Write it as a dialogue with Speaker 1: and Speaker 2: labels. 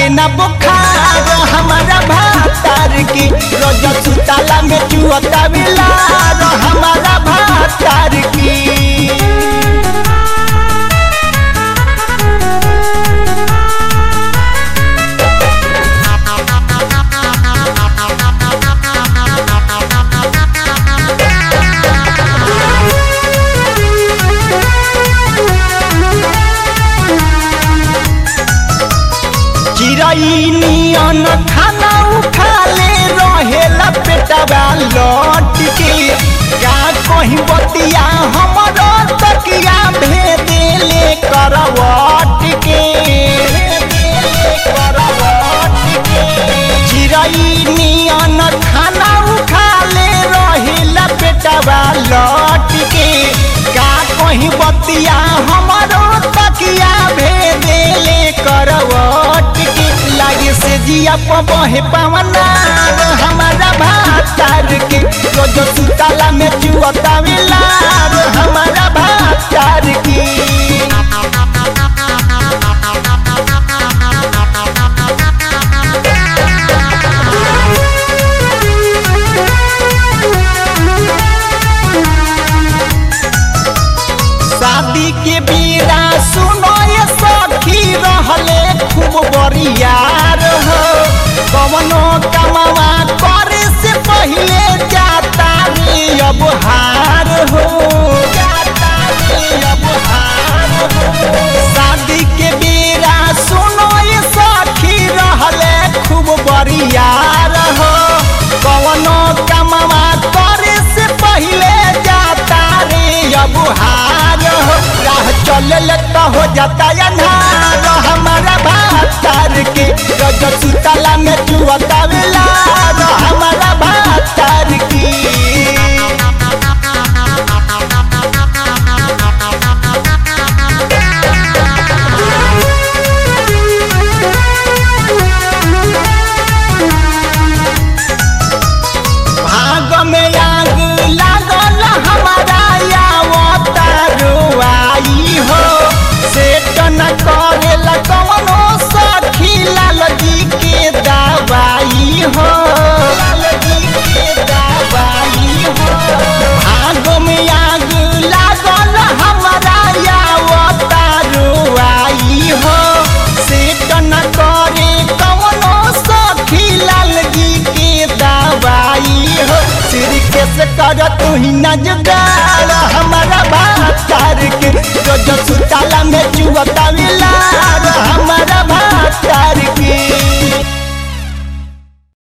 Speaker 1: लागे ना बुखार हमारा भातार की रोज सुताला में चुअता बिलार हमारा भातार की चिड़ई नियन खाना उठा ले रहेला पेटवा लौट के का कहीं बतिया हमरो तकिया भेदे ले करवट के चिड़ई नियन खाना उठा ले रहेला पेटवा लौट के का कहीं बतिया हमरो तकिया भेदे ले करवट के लागे से जिया बहे पवना हमारा भातार के रोज सुताला में चुअता मिलार हमारा भातार की शादी के बीरा सुनो ये सखी रहले खूब बरियार हो कवनो कमावा करे से पहले जाता रे अब हार हो जाता रे अब हार हो शादी के बीरा सुनो ये सखी रहले खूब बरियार हो कवनो कमावा करे से पहले जाता रे अब हार हो राह चलल तो हो जाता अन्हार हमारा भातार के रज सुतला में चुअता लार हमारा भातार की भाग में आग लागल हमारा यावता रुआई हो सेट न करेला कवनो सखी लाल जी के दवाई हो लाल जी के दवाई हो भाग में आग लागल हमारा यावता रुआई हो सेट न करे कवनो सखी लाल जी के दवाई हो सिर के से कर तू ही नजगार हमारा भातार के रोज सुताला में चुअता मिलार हमारा